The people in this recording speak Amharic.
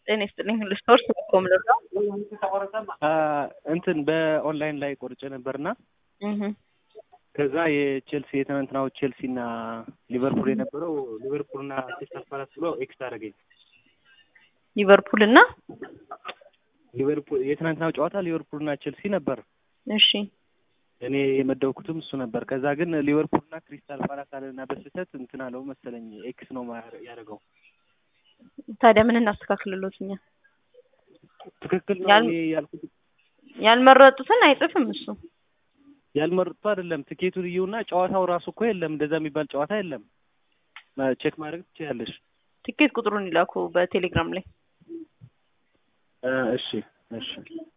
ጤና ይስጥልኝ ሁሉ ስፖርት ኮም ልርዳው እንትን በኦንላይን ላይ ቆርጬ ነበርና ከዛ የቼልሲ የትናንትናው ቼልሲ እና ሊቨርፑል የነበረው ሊቨርፑልና ክሪስታል ፓላስ ብሎ ኤክስ አደረገኝ። ሊቨርፑል እና ሊቨርፑል የትናንትናው ጨዋታ ሊቨርፑልና ቼልሲ ነበር። እሺ እኔ የመደብኩትም እሱ ነበር። ከዛ ግን ሊቨርፑልና ክሪስታል ፓላስ አለና በስህተት እንትን አለው መሰለኝ ኤክስ ነው ያደረገው። ታዲያ ምን እናስተካክልሎት እኛ? ትክክል ነው ያል- እኔ ያልኩት ያልመረጡትን አይጽፍም እሱ። ያልመረጡ አይደለም። ትኬቱን እዩና ጨዋታው ራሱ እኮ የለም። እንደዛ የሚባል ጨዋታ የለም። ቼክ ማድረግ ትችያለሽ። ትኬት ቁጥሩን ይላኩ በቴሌግራም ላይ እ እሺ እሺ